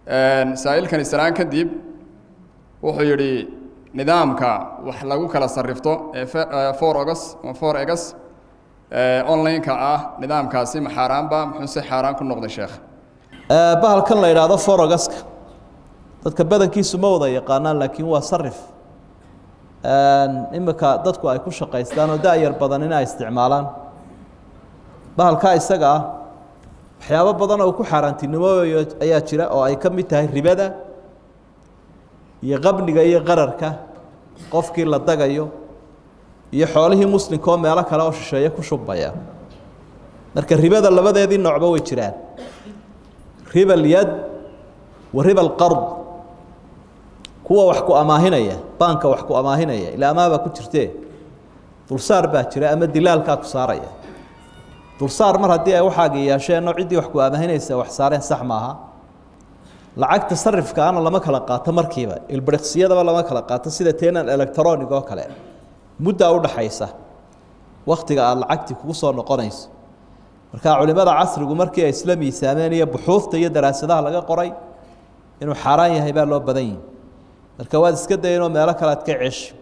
saa'ilkan islaan kadib wuxuu yidhi nidaamka wax lagu kala sarrifto ee for ogas ama for egas online-ka ah nidaamkaasi ma xaaraanba muxuuse xaaraan ku noqday sheekh bahalkan la yidhaahdo forogaska dadka badankiisu ma wada yaqaanaan laakiin waa sarif imika dadku ay ku shaqaystaan oo da-yar badan in ay isticmaalaan bahalkaa isaga ah waxyaabo badan oo ku xaaraantinimooyo ayaa jira oo ay ka mid tahay ribada iyo qabniga iyo qararka qofkii la dagayo iyo xoolihii muslimka oo meelo kale oo shisheeye ku shubmaya marka ribada labadeedii noocba way jiraan riba alyad wa riba alqard kuwa wax ku amaahinaya baanka wax ku amaahinaya ilaa amaabaa ku jirtee dulsaar baa jira ama dilaalkaa ku saaraya dulsaar mar haddii ay waxaaga yeesheenoo ciddii wax ku amaahinaysa wax saareen sax maaha lacagta sarifkaana lama kala qaato markiiba ilbiriqsiyadaba lama kala qaato sida teenan electronic oo kale muddaa udhaxaysa waktiga aada lacagtii kugu soo noqonayso marka culimada casrigu markii ay isla miisaameen iyo buxuufta iyo daraasadaha laga qoray inuu xaaraan yahay baa loo badan yihi marka waad iska dayanoo meelo kale ad ka ceshi